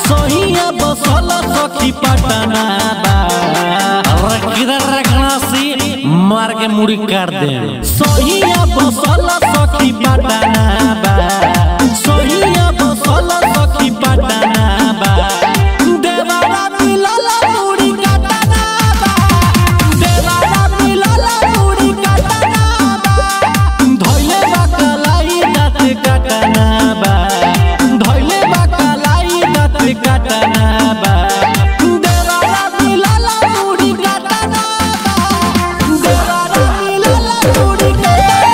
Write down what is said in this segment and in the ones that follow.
सोहिया बसल सखी पटना बा अरे किधर रखना सी मार के मुड़ी काट दे सोहिया बसल सखी पटना बा सोहिया बसल सखी पटना बा देवारा मिलल मुड़ी कटना बा देवारा मिलल मुड़ी कटना बा धइले बा कलाई दाँत कटना बा धइले बा कलाई दाँत कटना बा देवारा मिलल मुड़ी कटना बा देवारा मिलल मुड़ी कटना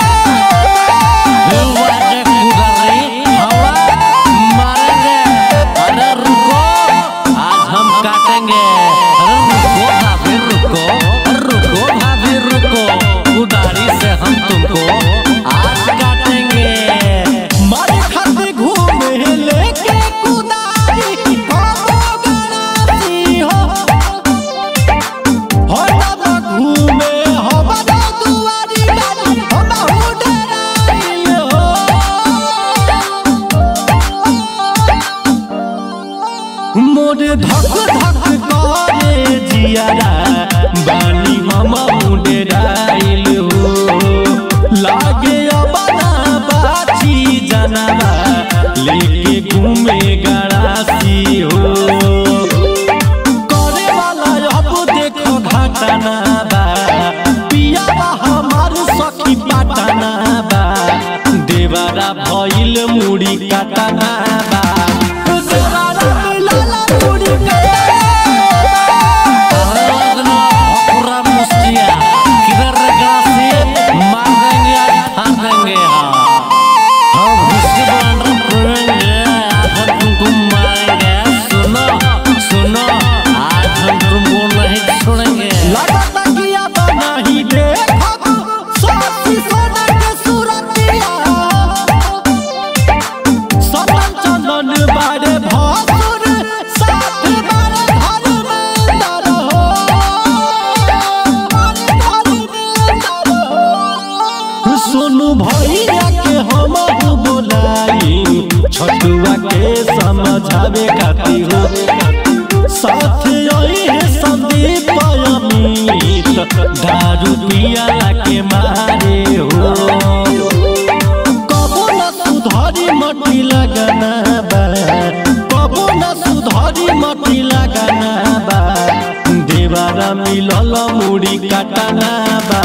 वाजे कुदरी हवा मारेंगे अरे रुको आज हम काटेंगे अरे रुको भाभी रुको रुको भाभी रुको कुदारी से हम तुमको आज काटेंगे मारे खाते घूमे लेके कुदारी हो गणासी हो हो तब घूमे हो बड़ा दुआरी गाड़ी हो बहु डराई हो मोरे धक धक करे जियारा बानी हम डराइल हो लागे अबना बाची जनवा लेके घूमे गड़ासी हो करे वाला अब देखो घटना बा पिया हमार सखी पटना बा देवारा भइल मुड़ी कटना बा देवारा मिलल मुड़ी कटना पूरा मुस्तिया किधर रखना सी मार देंगे आज फाड़ देंगे हाँ हम उसके बांधर पड़ेंगे आज हम तुमको मारेंगे सुनो सुनो आज हम तुमको नहीं छोड़ेंगे लगता कि अब नहीं देखब साथी सोना के सूरतिया सतन चंदन बारे भासुर साथ बारे धर्मेंद्र हो धर्मेंद्र हो सोनू भैया के हम बोलाई छटुआ के समझावे खातिर हो साथ आई है संदीप अमित दारू पिया के मारे हो कबो न सुधारी मटी लगना बा कबो न सुधारी मटी लगना बा देवारा मिलल मुड़ी कटना बा